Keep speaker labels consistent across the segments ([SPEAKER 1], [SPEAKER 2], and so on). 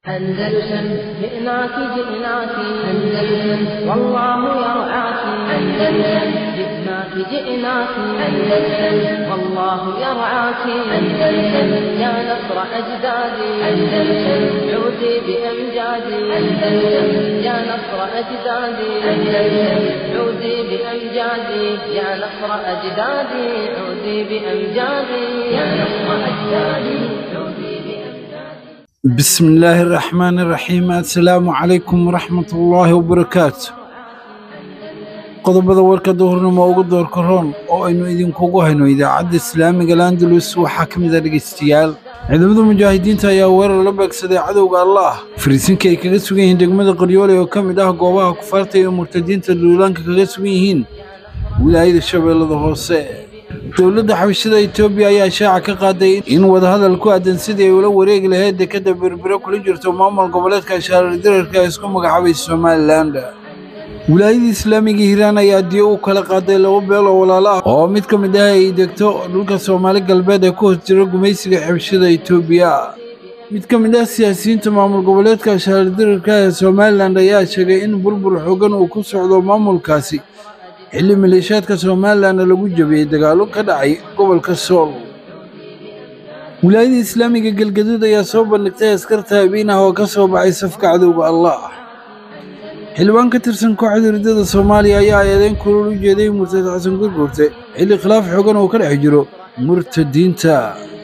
[SPEAKER 1] أندلسن جئناك جئناك أندلسن والله يرعاك أندلسن جئناك جئناك أندلسن والله يرعاك أندلسن يا نصر أجدادي أندلسن عودي بأمجادي أندلسن يا نصر أجدادي أندلسن عودي بأمجادي يا نصر أجدادي عودي بأمجادي يا نصر أجدادي عودي بأمجادي
[SPEAKER 2] بسم الله الرحمن الرحيم السلام عليكم ورحمة الله وبركاته qodobada warka duhurnimo ugu doorka roon oo aynu idinkugu hayno idaacadda islaamiga landalus waxaa ka mid a dhegaystayaal ciidamada mujaahidiinta ayaa weerar la beegsaday cadowga allah fariisinka ay kaga sugan yihiin degmada qaryoole oo ka mid ah goobaha kufaarta iyo murtadiinta duulaanka kaga sugan yihiin wilaayada shabeellada hoose dowladda xabashada etoobiya ayaa shaaca ka qaaday in wadahadal ku aadan sidii ay ula wareegi lahayd dekadda berbere kula jirto maamul goboleedka shaarardirarka ee isku magacaabay somalilan wilaayada islaamiga hiiraan ayaa diyo u kala qaaday laba beel oo walaalo ah oo mid ka mid ah ay degto dhulka soomaali galbeed ee ku hoos jira gumaysiga xabashada etoobiya mid ka mid ah siyaasiyiinta maamul goboleedka shaarardirarka ee somalilan ayaa sheegay in burbur xoogan uu ku socdo maamulkaasi xilli maleeshiyaadka somalilanna lagu jabiyey dagaallo ka dhacay gobolka sool wilaayada islaamiga galgaduud ayaa soo bandhigtay askarta habiin ah oo ka soo baxay safka cadowga allah xildhibaan ka tirsan kooxda ridada soomaaliya ayaa eedeyn kulul u jeeday murtad xasan gurgurte xilli khilaaf xoogan uu ka dhex jiro murtadiinta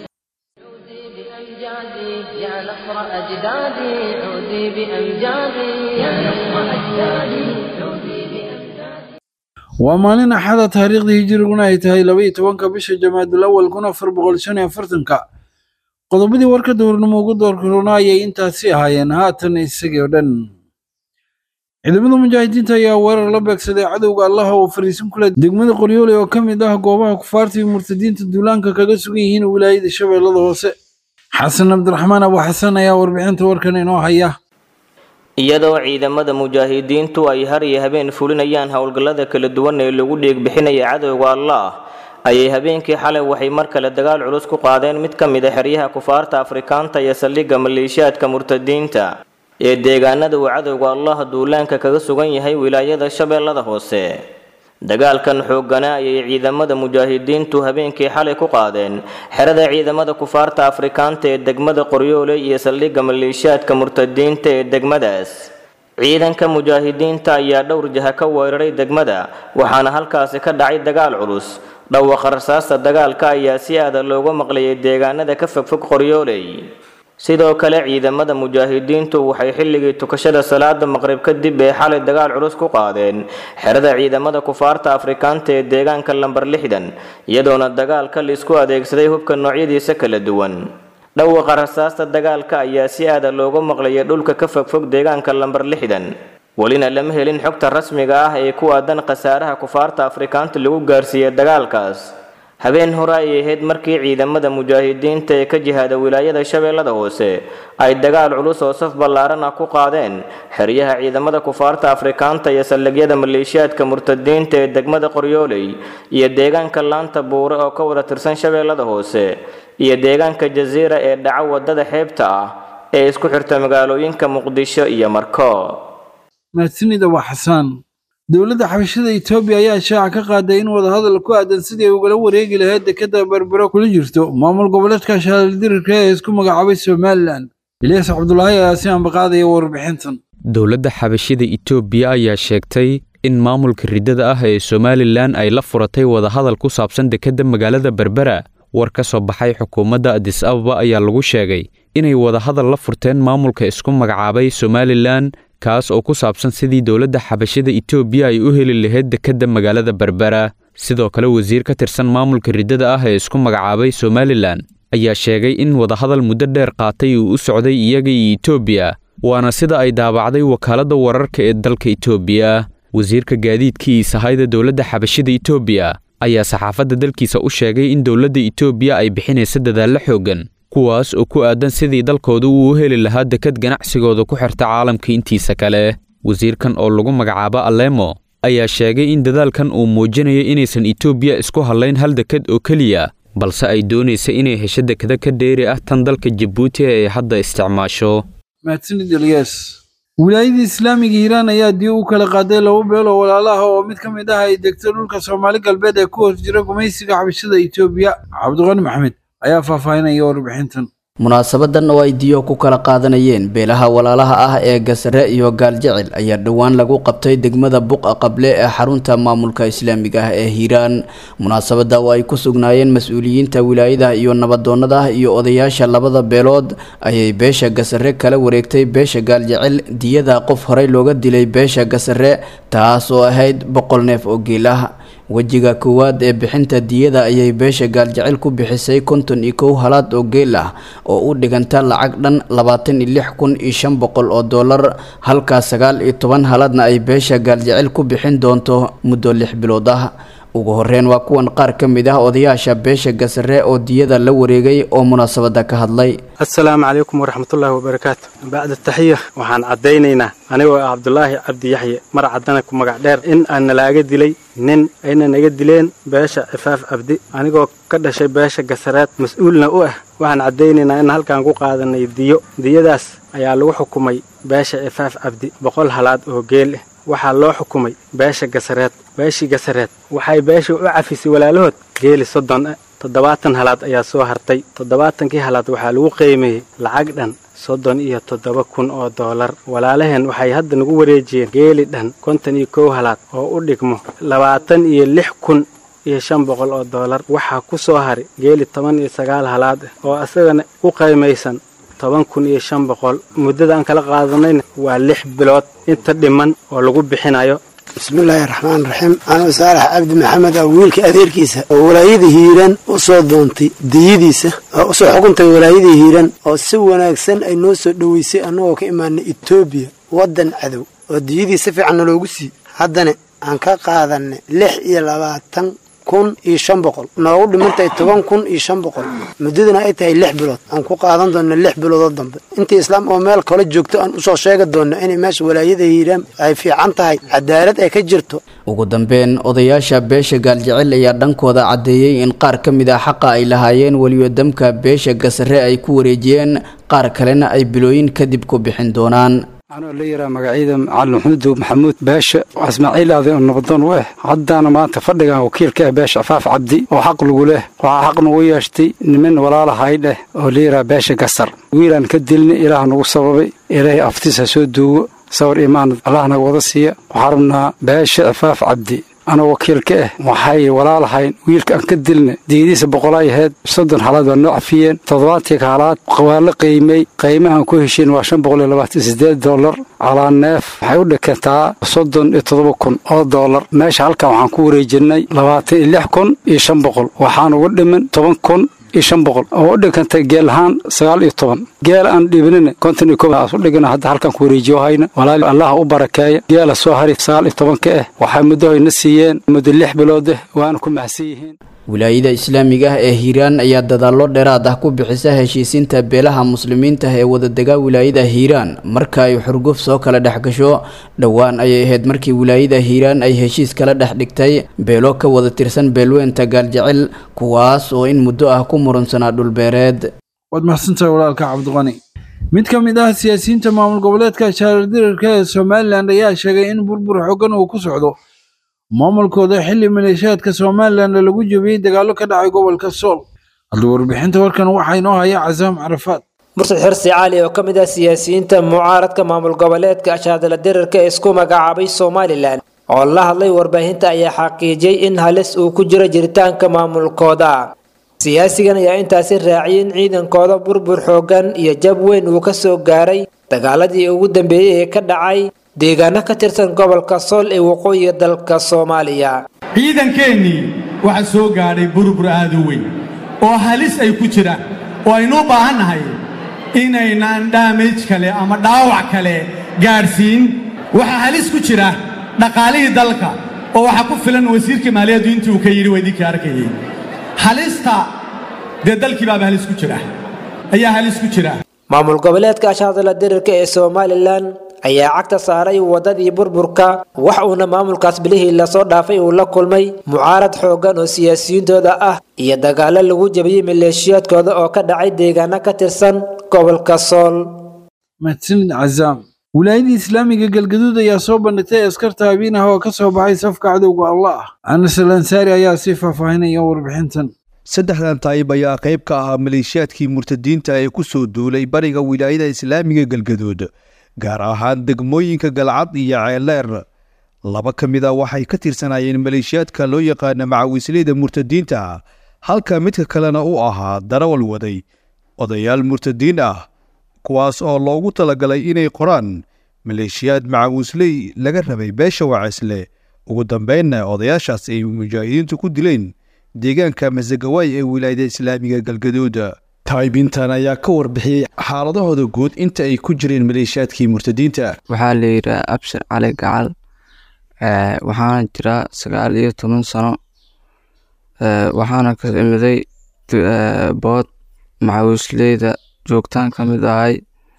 [SPEAKER 1] بأمجادي يا نصر أجدادي عودي بأمجادي يا نصر أجدادي عودي بأمجادي
[SPEAKER 2] waa maalin axada taariikhdii hijiriguna ay tahay laba iyo tobanka bisha jamaadul awal kun afar boqol shan iyo afartanka qodobadii warka duhurnimo ugu doorka roona ayay intaasi ahaayeen haatan isagii oo dhan ciidamada mujaahidiinta ayaa weerar la beegsaday cadowga allaha oo fariisin kule degmada qoryoole oo ka mid ah goobaha kufaarta iyo murtadiinta duulaanka kaga sugan yihiin wilaayada shabeellada hoose xasan cabdiraxmaan abu xasan ayaa warbixinta warkan inoo haya
[SPEAKER 3] iyadoo ciidamada mujaahidiintu ay har iyo habeen fulinayaan howlgallada kala duwan ee lagu dheegbixinaya cadowga allah ayay habeenkii xalay waxay mar kale dagaal culus ku qaadeen mid ka mid a xeryaha kufaarta afrikaanta iyo saldhigga maleeshiyaadka murtadiinta ee deegaanada uu cadowga allah duulaanka kaga sugan yahay wilaayada shabeellada hoose dagaalkan xoogganaa ayay ciidamada mujaahidiintu habeenkii xalay ku qaadeen xerada ciidamada kufaarta afrikaanta ee degmada qoryoole iyo saldhigga maleeshiyaadka murtadiinta ee degmadaas ciidanka mujaahidiinta ayaa dhowr jaha ka weeraray degmada waxaana halkaasi ka dhacay dagaal culus dhawaqa rasaasta dagaalka ayaa si aada looga maqlayay deegaanada ka fogfog qoryooley sidoo kale ciidamada mujaahidiintu waxay xilligii tukashada salaada maqrib kadib ee xalay dagaal culus ku qaadeen xerada ciidamada kufaarta afrikaanta ee deegaanka lambar lixdan iyadoona dagaalka laisku adeegsaday hubka noocyadiisa kala duwan dhawaqa rasaasta dagaalka ayaa si aada looga maqlayay dhulka ka fogfog deegaanka lambar lixdan welina lama helin xogta rasmiga ah ee ku aadan khasaaraha kufaarta afrikaanta lagu gaarsiiyey dagaalkaas habeen hore ay ahayd markii ciidamada mujaahidiinta ee ka jihaada wilaayada shabeellada hoose ay dagaal culus oo saf ballaaran ah ku qaadeen xeryaha ciidamada kufaarta afrikaanta iyo saldhigyada maleeshiyaadka murtadiinta ee degmada qoryooley iyo deegaanka laanta buure oo ka wada tirsan shabeellada hoose iyo deegaanka jasiira ee dhaca wadada xeebta ah ee isku xirta magaalooyinka muqdisho iyo marko
[SPEAKER 2] mahadsanida waa xasaan dowladda xabashada etoobiya ayaa shaaca ka qaaday in wadahadal ku aadan sidii ay ugala wareegi lahayd dekadda berbero kula jirto maamul goboleedka shaarardirarka ee isku magacaabay somalilan ilyas cabdulaahi ayaa si ambaqaadaya warbixintan
[SPEAKER 4] dowladda xabashida itoobiya ayaa sheegtay in maamulka riddada ah ee somalilan ay la furatay wadahadal ku saabsan dekedda magaalada berbera war ka soo baxay xukuumadda adis ababa ayaa lagu sheegay inay wadahadal la furteen maamulka isku magacaabay somalilan kaas oo ku saabsan sidii dowladda xabashada itoobiya ay u heli lahayd dekedda magaalada berbera sidoo kale wasiir ka tirsan maamulka riddada ah ee isku magacaabay somalilan ayaa sheegay in wadahadal muddo dheer qaatay uu u socday iyaga iyo itoobiya waana sida ay daabacday wakaaladda wararka ee dalka itoobiya wasiirka gaadiidka iyo sahayda dowladda xabashada itoobiya ayaa saxaafadda dalkiisa u sheegay in dowladda itoobiya ay bixinaysa dadaallo xooggan kuwaas oo ku aadan sidii dalkooda uu u heli lahaa dekad ganacsigooda ku xirta caalamka intiisa kale wasiirkan oo lagu magacaabo alemo ayaa sheegay in dadaalkan uu muujinayo inaysan itoobiya isku hadlayn hal dekad oo keliya balse ay doonaysa inay hesho dekada ka dheeri ah tan dalka jabuuti ee ay hadda isticmaasho
[SPEAKER 2] mahadsanid eliyas wilaayadii islaamiga hiiraan ayaa dii u kala qaaday laba beel oo walaalaha oo mid ka mid ah ay degto dhulka soomaali galbeed ee ku hoos jira gumaysiga xabashada etoobiya cabdiqani maxamed ayaa faahfaahinaya warbixintan
[SPEAKER 5] munaasabadan oo ay diyo ku kala qaadanayeen beelaha walaalaha ah ee gasare iyo gaaljecel ayaa dhowaan lagu qabtay degmada buqa qable ee xarunta maamulka islaamiga ah ee hiiraan munaasabada oo ay ku sugnaayeen mas-uuliyiinta wilaayada iyo nabadoonada iyo odayaasha labada beelood ayay beesha gasare kala wareegtay beesha gaaljecel diyada qof horey looga dilay beesha gasare taas oo ahayd boqol neef oo geel ah wejiga koowaad ee bixinta diyada ayay beesha gaaljecel ku bixisay konton iyo kow halaad oo geel ah oo u dhiganta lacag dhan labaatan iyo lix kun iyo shan boqol oo dollar halkaa sagaal iyo toban halaadna ay beesha gaaljecel ku bixin doonto muddo lix bilood ah ugu horeyn waa kuwan qaar ka mid ah odayaasha beesha gasare oo diyada la wareegay oo munaasabada ka hadlay
[SPEAKER 6] assalaamu calaykum waraxmatullaahi wabarakaatu bacda taxiya waxaan caddaynaynaa anigoo ah cabdulaahi cabdi yaxye mar caddana ku magac dheer in aan nalaaga dilay nin ayna naga dileen beesha cifaaf cabdi anigoo ka dhashay beesha gasareed mas-uulna u ah waxaan caddaynaynaa in halkaan ku qaadanay diyo diyadaas ayaa lagu xukumay beesha cifaaf cabdi boqol halaad oo geel ah waxaa loo xukumay beesha gasareed beeshii gasareed waxay beeshii u cafisay walaalahood geeli soddon ah toddobaatan halaad ayaa soo hartay toddobaatankii halaad waxaa lagu qiimeeyey lacag dhan soddon iyo toddoba kun oo doolar walaalaheen waxay hadda nagu wareejiyeen geeli dhan konton iyo kow halaad oo u dhigmo labaatan iyo lix kun iyo shan boqol oo doolar waxaa ku soo haray geeli toban iyo sagaal halaad ah oo isagana u qaymaysan toban kun iyo shan boqol muddada aan kala qaadanayna waa lix bilood inta dhiman oo lagu bixinayo
[SPEAKER 7] bismillaahi raxmaan raxiim anuu saalax cabdi maxamed ah wiilka adeerkiisa oo walaayada hiiraan u soo doontay diyadiisa oo usoo xukuntay walaayada hiiraan oo si wanaagsan ay noo soo dhoweysay annagoo ka imaanay etoobiya waddan cadow oo diyadii si fiicanna loogu sii haddana aan ka qaadanay lix iyo labaatan kun iyo shan boqol noogu dhimantahay toban kun iyo shan boqol muddadana ay tahay lix bilood aan ku qaadan doona lix biloodoo dambe intii islaam oo meel kale joogto aan usoo sheegi doona inay meesha walaayada hiiraan ay fiican tahay cadaalad ay ka jirto
[SPEAKER 5] ugu dambeyn odayaasha beesha gaaljecel ayaa dhankooda caddeeyey in qaar ka mid ah xaqa ay lahaayeen weliba damka beesha gasare ay ku wareejiyeen qaar kalena ay bilooyin kadib ku bixin doonaan
[SPEAKER 8] anoo la yaraa magacyada macalin maxamuud maxamuud beesha ismaaciil aaday oo nabadoon u ah haddaana maanta fadhigan wakiilka ah beesha cafaaf cabdi oo xaq lagu leh waxaa xaq nagu yeeshtay niman walaalahay dheh oo la yaraa beesha gasar wiilaan ka dilna ilaah nagu sababay ilaahay aftiisa soo duugo sawir imaan allah naga wada siiya waxaa rabnaa beesha cafaaf cabdi anoo wakiilka ah waxay walaalahayn wiilka aan ka dilna diyadiisa boqolay ahayd soddon halaad waa noo cafiyeen toddobaatii halaad waa la qiimay qiimahan ku heshiin waa shan boqol iyo labaatan sideed dollar calaa neef waxay u dhikantaa soddon iyo toddoba kun oo dollar meesha halkan waxaan ku wareejinay labaatan iyo lix kun iyo shan boqol waxaan uga dhiman toban kun iyo shan boqol oo u dhigantay geel ahaan sagaal iyo toban geel aan dhibinina konton iyo kow aas u dhigana hadda halkan ku wareejiyo hayna walaali allaha u barakeeya geela soo hari sagaal iyo tobanka ah waxay muddo hayna siiyeen muddo lix bilood ah waana ku mahadsan yihiin
[SPEAKER 5] wilaayada islaamiga ah ee hiiraan ayaa dadaallo dheeraad ah ku bixisa heshiisiinta beelaha muslimiinta ee wadadega wilaayada hiiraan marka ay xurguf soo kala dhex gasho dhowaan ayay ahayd markii wilaayada hiiraan ay heshiis kala dhex dhigtay beelo ka wada tirsan beelweynta gaaljecel kuwaas oo in muddo ah ku murunsanaa dhulbeereed
[SPEAKER 2] waad mahadsantahay walaalka cabdiqani mid ka mid ah siyaasiyiinta maamul goboleedka shaardirarka ee somalilan ayaa sheegay in burbur xoogan uu ku socdo maamulkooda xilli maleeshiyaadka somalilan lagu jebiyey dagaallo ka dhacay gobolka sool hadda warbixinta warkan waxaa inoo haya casaam carafaad
[SPEAKER 9] mursad xirsi cali oo ka mid ah siyaasiyiinta mucaaradka maamul goboleedka ashaadala dirarka ee isku magacaabay somalilan oo la hadlay warbaahinta ayaa xaqiijiyey in halis uu ku jiro jiritaanka maamulkooda siyaasigan ayaa intaasi raaciyay in ciidankooda burbur xoogan iyo jab weyn uu ka soo gaaray dagaaladii ugu dambeeyey ee ka dhacay deegaano ka tirsan gobolka sool ee waqooyiga dalka soomaaliya
[SPEAKER 10] ciidankeennii waxaa soo gaadhay burbur aad u weyn oo halis ay ku jiraan oo aynu u baahannahay inaynaan dhaamaj kale ama dhaawac kale gaadhsiin waxaa halis ku jira dhaqaalihii dalka oo waxaa ku filan wasiirka maaliyaddu intii uu ka yidhi waa idinkii arkayay halista dee dalkii baaba halis ku jira ayaa halis ku jira
[SPEAKER 9] maamul goboleedka ashaadala dirirka ee somalilan ayaa cagta saaray wadadii burburka wax uuna maamulkaas bilihii lasoo dhaafay uu la kulmay mucaarad xooggan oo siyaasiyiintooda ah iyo dagaalo lagu jebiyey maleeshiyaadkooda oo ka dhacay deegaano ka tirsan gobolka sool
[SPEAKER 2] mahadsanid cazaam wilaayadii islaamiga galgaduud ayaa soo bandhigtay askarta habiin ah oo ka soo baxay safka cadowga allah anas alansaari ayaa sii faahfaahinaya warbixintan
[SPEAKER 11] saddexdan taayib ayaa qayb ka ahaa maleeshiyaadkii murtadiinta ee ku soo duulay bariga wilaayada islaamiga galgaduud gaar ahaan degmooyinka galcad iyo ceeleer laba ka mid a waxay ka tirsanaayeen maleeshiyaadka loo yaqaana macawisleyda murtadiinta halka midka kalena u ahaa darawal waday odayaal murtadiin ah kuwaas oo loogu talagalay inay qoraan maleeshiyaad macawisley laga rabay beesha wacisle ugu dambeynna odayaashaas ay mujaahidiintu ku dileen deegaanka masagawaay ee wilaayada islaamiga galgaduud taayibintan ayaa ka warbixiyey xaaladahooda guud inta ay ku jireen maleeshiyaadkii murtadiinta
[SPEAKER 12] waxaa la yidhaha abshir cali gacal waxaana jiraa sagaal iyo toban sano waxaana ka imiday bood macawisleyda joogtaan ka mid ahay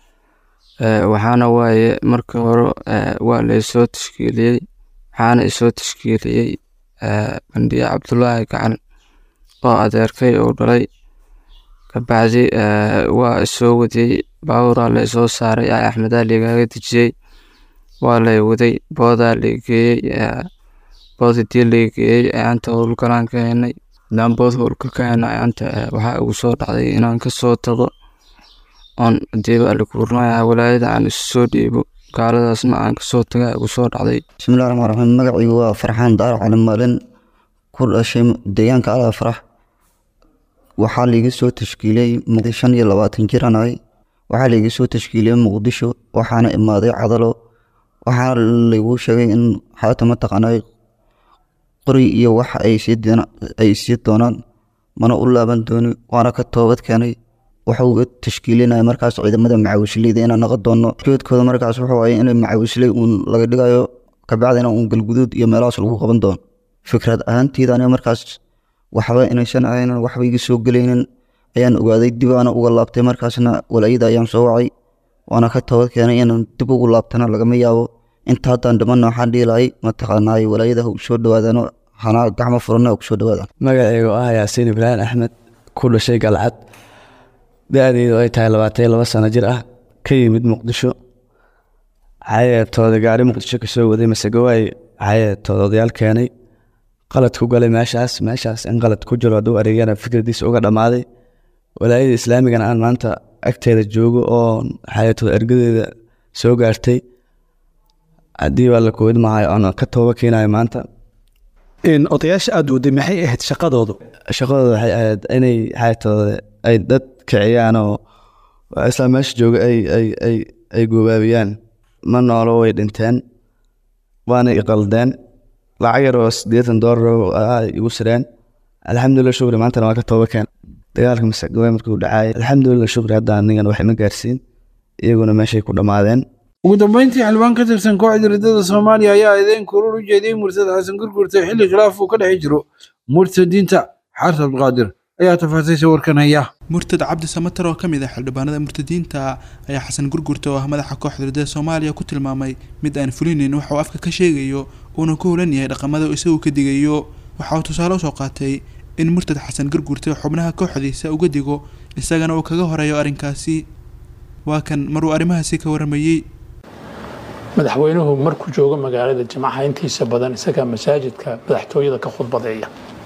[SPEAKER 12] waxaana waaye markii hore waa laysoo tashkiiliyey waxaana isoo tashkiiliyey bandhiye cabdulaahi gacan oo adeerkay uu dhalay kabacdi waa isoo wadiyey baaburaa la isoo saaray ay axmedaa ligaaga dejiyey waa lay waday boodaa lageeyey bood hadii lageeyey ayaanta howlgalaan ka henay hadaan bood howlka ka hena ayaanta waxaa igu soo dhacday inaan kasoo tago oon hadiiba alikuurnaya walaayada aan isu soo dhiibo gaaladaasna aan kasoo taga igu soo dhacday
[SPEAKER 13] bismillahi raxmaan raxiim magacaygu waa farxaan daar cali maalin ku dhashay deegaanka alaa farax waxaa laiga soo tashkiiliyey shan iyo labaatan jiran ahay waxaa laiga soo tashkiiliyey muqdisho waxaana imaaday cadalo waxaa laigu sheegay in xaata mataqaanay qori iyo wax ay sii doonaan mana u laaban dooni waana ka toobad keenay waxa uga tashkiilinaya markaas ciidamada macawisleyda inaan naqon doono jeedkooda markaas wuxuu waaya in macawisley uun laga dhigayo kabacdina uun galguduud iyo meelahaas lagu qaban doono fikrad ahaanteyda aniga markaas waxba inaysan ahaynan waxba iga soo gelaynin ayaan ogaaday dib aana uga laabtay markaasna walaayada ayaan soo wacay waana ka toobad keenay inaan dib ugu laabtana lagama yaabo inta haddaan dhimanna waxaan dhiilahay mataqaanaay walaayada ha soo dhawaadano hanaa gacmo furana ha kusoo dhawaadaan
[SPEAKER 14] magacaygu ah yaasiin ibraahim axmed ku dhashay galcad da-deedu ay tahay labaatan iyo laba sano jir ah ka yimid muqdisho cayeertooda gaari muqdisho kasoo waday masegawaay cayeertooda odayaal keenay qalad ku galay meeshaas meeshaas in qalad ku jiro hadduu areegyana fikradiisa uga dhammaaday walaayada islaamigana aan maanta agteeda joogo oo cayeertooda ergadeeda soo gaartay haddii baa la koobid mahay oon ka tooba keenayo maanta
[SPEAKER 11] odayaasha aada waday maxay ahayd shaqadoodu
[SPEAKER 14] shaqadooda waxay ahayd inay cayeertooda ay dad kiciyaan oo isla meesha jooga ay ay ay ay goobaabiyaan ma noolo way dhinteen waana iqaldeen lacag yar oo siddeetan doolar igu sireen alxamdulilah shukri maantana waa ka tooba keen dagaalka masagawaay markuu dhacaayay alxamdulilah shukri hadda anigan wax ima gaarsiin iyaguna meeshay ku dhammaadeen
[SPEAKER 2] ugu dambeyntii xildhibaan ka tirsan kooxda riddada soomaaliya ayaa ideen kurur u jeediyey murtad xasan gurgurta xilli khilaaf uu ka dhex jiro murtadiinta xaarta abdiqaadir ayaa tafaasiisha warkan haya
[SPEAKER 15] murtad cabdi samatar oo ka mid ah xildhibaanada murtadiinta ayaa xasan gurgurta oo ah madaxa kooxda riddada soomaaliya ku tilmaamay mid aan fulinayn waxa uu afka ka sheegayo uuna ku hulan yahay dhaqamada isagu ka digayo waxa uu tusaale usoo qaatay in murtad xasan gurgurta xubnaha kooxdiisa uga digo isagana uu kaga horeeyo arrinkaasi waa kan maruu arrimahaasi ka waramayey
[SPEAKER 16] madaxweynuhu markuu joogo magaalada jimcaha intiisa badan isagaa masaajidka madaxtooyada ka khudbadeeya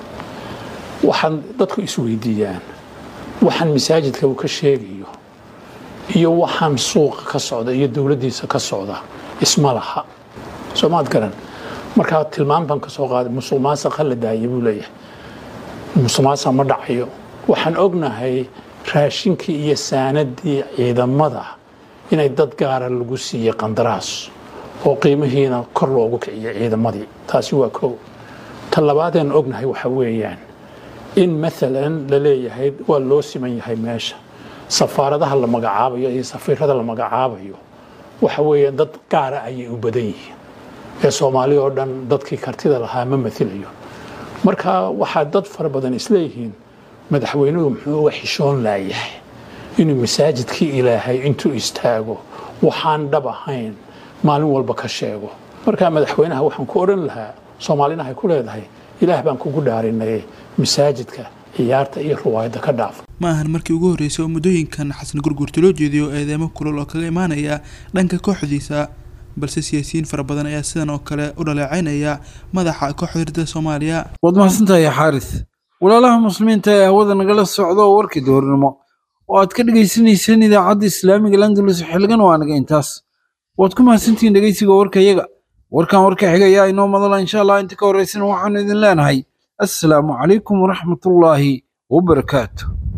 [SPEAKER 16] waxaan dadku isweydiiyaan waxaan masaajidka uu ka sheegayo iyo waxaan suuqa ka socda iyo dowladdiisa ka socda isma laha soomaad garan markaa tilmaan baan ka soo qaaday musuq maasaqa la daaya buu leeyahay musuq maasaq ma dhacayo waxaan ognahay raashinkii iyo saanadii ciidamada inay dad gaara lagu siiyey qandaraas oo qiimihiina kor loogu kiciyay ciidamadii taasi waa kow ta labaadeen ognahay waxa weeyaan in maalan la leeyahay waa loo siman yahay meesha safaaradaha la magacaabayo iyo safiirada la magacaabayo waxa weeyaan dad gaara ayay u badan yihiin ee soomaali oo dhan dadkii kartida lahaa ma mailayo marka waxaa dad fara badan isleeyihiin madaxweynuhu muxuu uga xishoon laayahay inuu masaajidkii ilaahay intuu istaago waxaan dhab ahayn maalin walba ka sheego markaa madaxweynaha waxaan ku odhan lahaa soomaalina hay ku leedahay ilaah baan kugu dhaarinay masaajidka ciyaarta iyo riwaayadda ka dhaaf
[SPEAKER 15] ma ahan markii ugu horreysay oo muddooyinkan xasan gurguurta loo jeediyo eedeemo kulul oo kaga imaanaya dhanka kooxdiisa balse siyaasiyiin fara badan ayaa sidan oo kale u dhaleecaynaya madaxa kooxda ridada soomaaliya
[SPEAKER 2] waad mahadsantahay xaaris walaalaha muslimiinta ee hawada nagala socda oo warkii duhurnimo oo aad ka dhegaysanayseen idaacadda islaamiga landalus xilligan waa naga intaas waad ku mahadsantihiin dhegeysiga warkayaga warkan warka xiga ayaa inoo madala insha allah inta ka horreysana waxaanu idin leenahay assalaamu calaykum waraxmatullaahi wabarakaatu